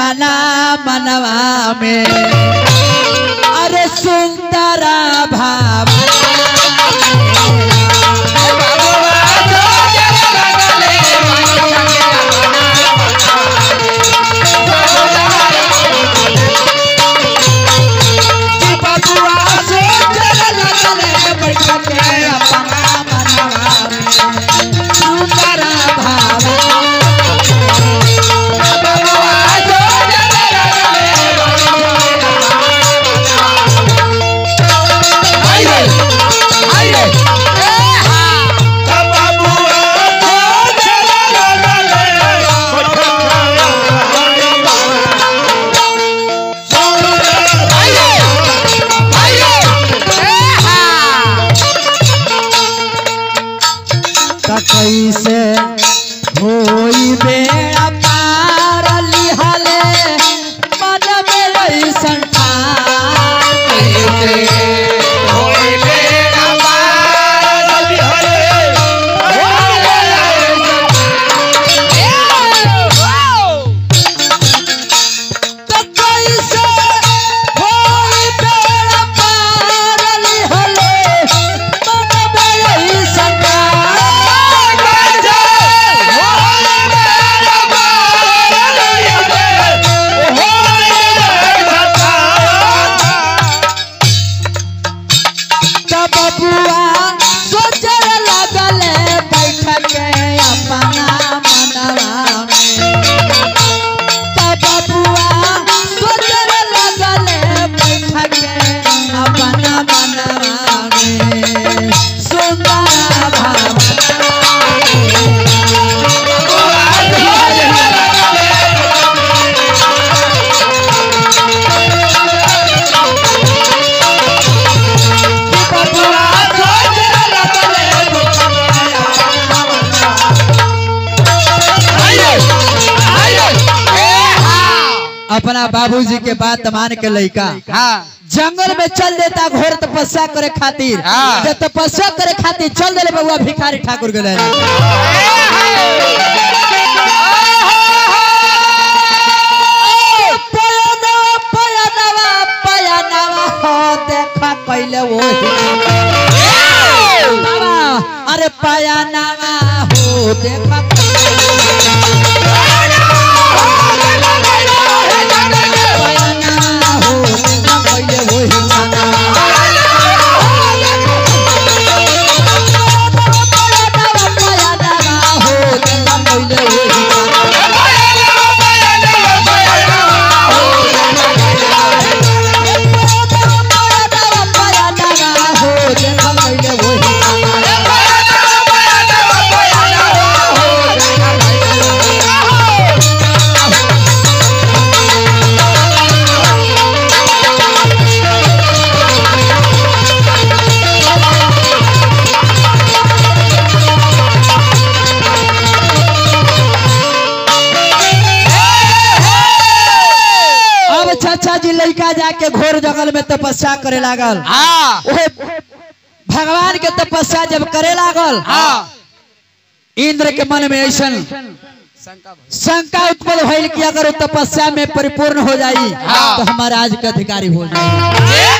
अपना मनवा में अरे सुंदरा भाव कैसे होई बेड़ा पार लिहले मन में ऐसन ठान तो कैसे होई बेड़ा पार लिहले मन में ऐसन ठान तब बुआ सोचर लगल बैठ के अपना मनवा में तब बुआ सोचर लगल बैठ के अपना मनवा में सुंदर भाव अपना बाबूजी के बात मान के लइका जंगल में चल देता घोर तपस्या करे खातिर हाँ। जब तपस्या करे खातिर चल देले बउआ भिखारी ठाकुर गेले पयनवा पयनवा पयनवा हो देखा कैले वो अरे पयनवा हो देखा पयनवा हो देखा कैले वो पयनवा हो देखा कैले वो अब चाचा जी लड़का जाके घोर जंगल में तपस्या करे लागल ओहे भगवान के तपस्या जब करे लागल इंद्र के मन में ऐसन शंका उत्पन्न भइल कि अगर वो तपस्या में परिपूर्ण हो जाई हाँ। तो हमारा राज के अधिकारी हो जाई